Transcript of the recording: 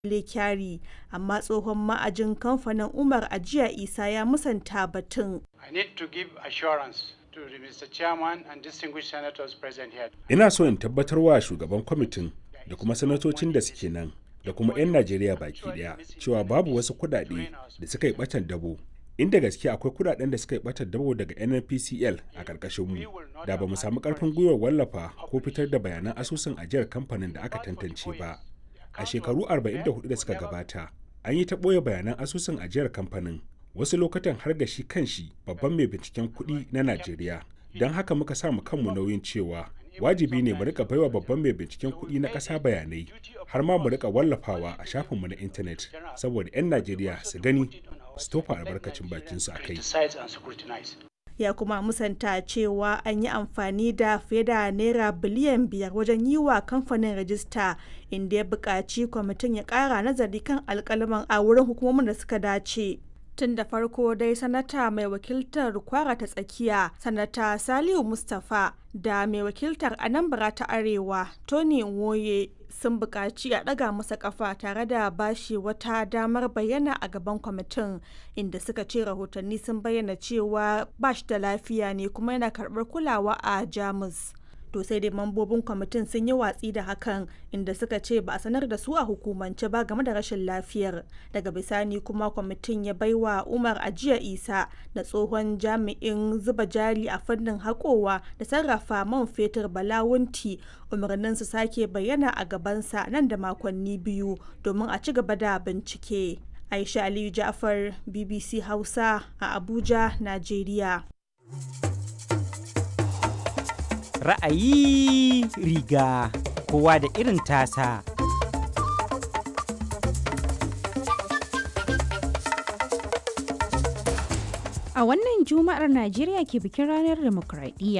Kyari, amma tsohon ma'ajin kamfanin Umar Ajiya Isa ya musanta batun. I need to give assurance to the Mr. Chairman and distinguished senators present here. Ina so in tabbatar wa shugaban kwamitin da kuma sanatocin da suke nan da kuma 'yan Najeriya baki daya cewa babu wasu kudade da suka yi batan dabo. Inda gaske akwai kudaden da suka yi batan dabo daga NNPCL a karkashin mu da ba mu samu karfin gwiwar wallafa ko fitar da bayanan asusun ajiyar kamfanin da aka tantance ba. A shekaru 44 da suka gabata, an yi ta ɓoye bayanan asusun ajiyar kamfanin wasu lokutan har ga shi kanshi babban mai binciken kuɗi na Najeriya. Don haka muka sa mu kanmu nauyin cewa wajibi ne mu rika baiwa babban mai binciken kuɗi na ƙasa bayanai har ma mu rika wallafawa a shafinmu na intanet saboda 'yan Najeriya su gani su tofa albarkacin bakinsu a kai. ya kuma musanta cewa an yi amfani da fiye da naira biliyan biyar wajen yi wa kamfanin rajista inda ya buƙaci kwamitin ya ƙara nazari kan alƙalaman a wurin hukumomin da suka dace tun da farko dai sanata mai wakiltar kwara ta tsakiya sanata saliu mustapha da mai wakiltar anambra ta arewa tony nwoye sun buƙaci a ɗaga masa ƙafa tare da bashi wata damar bayyana a gaban kwamitin inda suka ce rahotanni sun bayyana cewa ba shi da lafiya ne kuma yana karɓar kulawa a jamus to sai dai mambobin kwamitin sun yi watsi da hakan inda suka ce ba a sanar da su a hukumance ba game da rashin lafiyar daga bisani kuma kwamitin ya baiwa umar ajiya isa da tsohon jami'in zuba jari a fannin haƙowa da sarrafa man fetur balawunti umarnin su sake bayyana a gabansa nan da makonni biyu domin a ci gaba da bincike aisha aliyu ja'far bbc hausa a abuja najeriya ra'ayi riga kowa da irin tasa. A wannan Juma'ar Najeriya ke bikin ranar demokradiyya